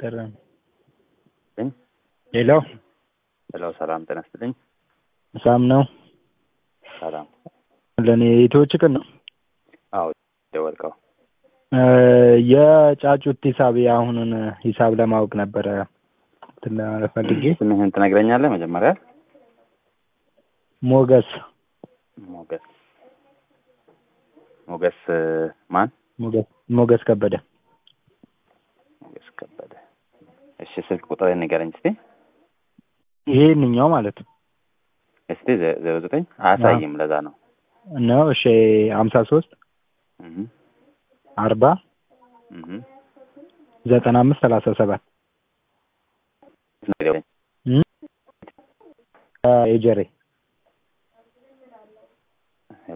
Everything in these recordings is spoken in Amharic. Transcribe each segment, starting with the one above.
እየጠራ ነው። እኝ? ሄሎ ሄሎ ሰላም ጤና ይስጥልኝ። ሳም ነው ሰላም። ለእኔ ኢትዮ ችክን ነው። አዎ ደወልከው። የጫጩት ሂሳብ የአሁኑን ሂሳብ ለማወቅ ነበረ እንትን ፈልጌ። ስምህን ትነግረኛለህ መጀመሪያ? ሞገስ ሞገስ ሞገስ ማን? ሞገስ ሞገስ ከበደ ሞገስ ከበደ። እሺ ስልክ ቁጥር ንገረኝ እስቲ። ይሄንኛው ማለት ነው እስቲ ዘ- ዜሮ ዘጠኝ አያሳይም። ለዛ ነው። ነው። እሺ ሀምሳ ሶስት እህ አርባ እህ ዘጠና አምስት ሰላሳ ሰባት ንገረኝ። ኤጀሬ ሄሎ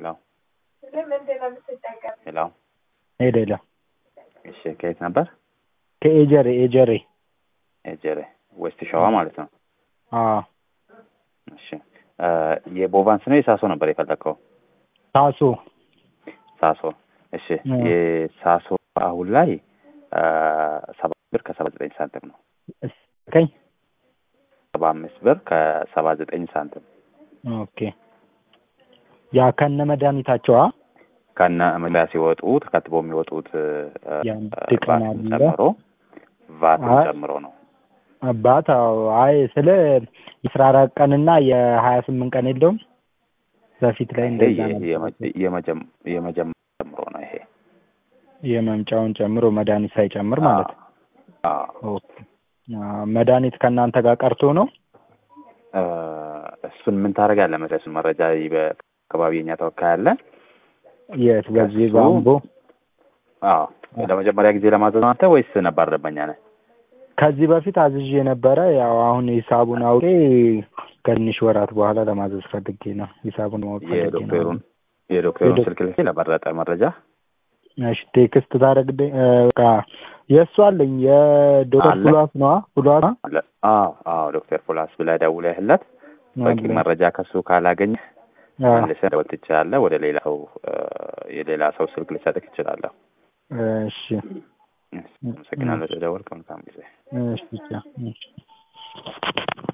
ሄሎ። ሄደ ሄደ እሺ ከየት ነበር? ከኤጀሬ ኤጀሬ ኤጀሬ ዌስት ሸዋ ማለት ነው። አዎ እሺ እ የቦቫንስ ነው የሳሶ ነበር የፈለግከው? ታሶ ሳሶ። እሺ አዎ። የሳሶ አሁን ላይ እ ሰባ ብር ከሰባ ዘጠኝ ሳንቲም ነው። ከኝ ሰባ አምስት ብር ከሰባ ዘጠኝ ሳንቲም ኦኬ ያ ከነ መድኃኒታቸዋ ከነ መግቢያ ሲወጡ ተከትቦ የሚወጡት እ፣ የአንድ እ፣ ቀን ቫትን አለ። ጨምሮ ቫትን አይ። ጨምሮ ነው። አባት አዎ አይ ስለ የአስራ አራት ቀንና የሀያ ስምንት ቀን የለውም በፊት ላይ እንደዛ የ- ነበር። የመ- የመጀም- የመጀመሪያ ጨምሮ ነው ይሄ የመምጫውን ጨምሮ መድኃኒት ሳይጨምር ማለት ነው። አዎ። ኦኬ አዎ፣ መድኃኒት ከእናንተ ጋር ቀርቶ ነው? እ፣ እሱን ምን ታደርጋለህ መሰለህ? እሱን መረጃ ይ- በአካባቢ የኛ ተወካይ አለ። የት በዚህ ከሱ- በአምቦ አዎ ለመጀመሪያ ጊዜ ለማዘዝ ነው አንተ ወይስ ነባር ደንበኛ ነህ? ከዚህ በፊት አዝዤ ነበረ። ያው አሁን ሂሳቡን አውቄ ከትንሽ ወራት በኋላ ለማዘዝ ፈልጌ ነው። ሂሳቡን ማወቅ ፈልጌ ነው። የዶክተሩን የዶክተሩን የዶክ- ስልክ ልኬ ለበለጠ መረጃ እሺ ቴክስት ታደርግልኝ። እ፣ በቃ የእሱ አለኝ የዶክተር አለ? ፉሏስ ነዋ ፉሏስ አለ። አዎ አዎ ዶክተር ፖላስ ብለህ ደውለህለት በቂ መረጃ ከሱ ካላገኘህ አዎ፣ መልሰህ ደወል ትችላለህ። ወደ ሌላ ሰው እ፣ የሌላ ሰው ስልክ ልሰጥህ እችላለሁ። እሺ አመሰግናለሁ። ደወልክ። መልካም ጊዜ። እሺ ብቻ እሺ